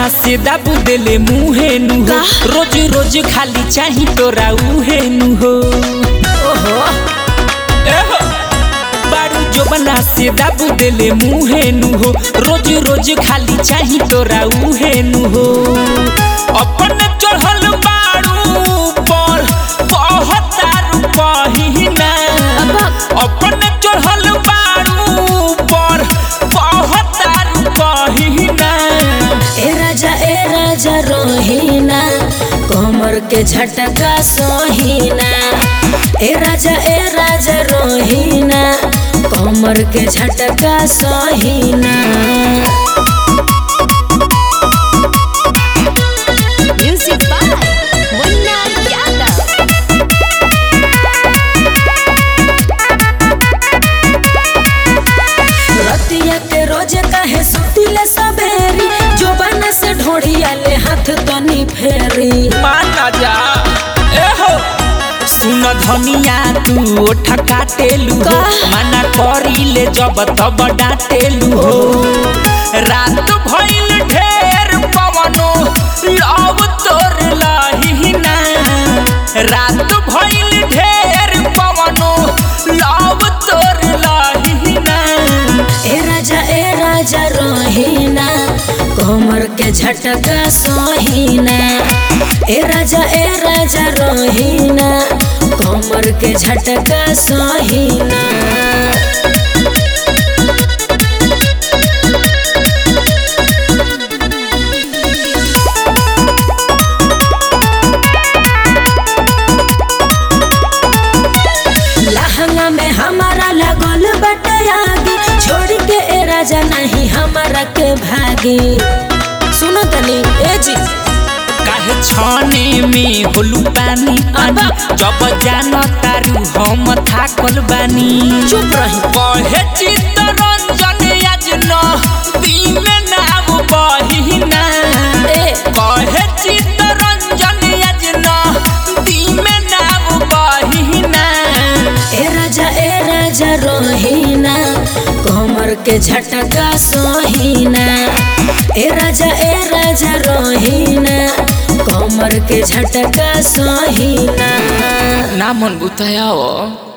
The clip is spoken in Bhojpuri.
बना से दाबू देले मुहे नु हो रोज रोज खाली चाही तोरा उहे नु हो ओहो एहो बारू जो बना से दाबू देले मुहे नु हो रोज रोज खाली चाही तोरा उहे नु हो अपन चढ़ल बारू पर कहतारू कहिना अपन चढ़ल बारू पर कहतारू कहिना ए राजा ए राजा रोहिना कमर के झटका सोहिना ए राजा ए राजा रोहिना कमर के झटका सोहिना Music by Munna Yadav. रतिया के रोज काहे सुतिले सबेरी जोबन से ढोढ़िया ले हाथ तनी फेरी माना जा एहो सुन धनिया तू ओठ काटेलू हो का? माना करीले जब तब डाटेलू हो रात भइल ढेर पवनो लव तोर लहिना रात भइल ढेर पवनो लव तोर लहिना ए राजा ए राजा रोहिना कमर के झटका सोहिना ए राजा ए राजा रोहिना कमर के झटका सोहिना लहंगा में हमारा लगल बटयागी छोड़ के ए राजा नहीं हमारा के भागी सुनो तनी ए जी काहे छाने में होलू पानी पानी जब जान तारू हम थाकल बानी चुप रही कहे चित्तरंजन आज न दिन नाम बहिना ए कहे चित्तरंजन आज न दिन नाम बहिना ए राजा ए राजा रोहिना कमर के झटका सोहिना ए राजा ए राजा रोहिना कमर के झटका सोहिना ना मन बुताया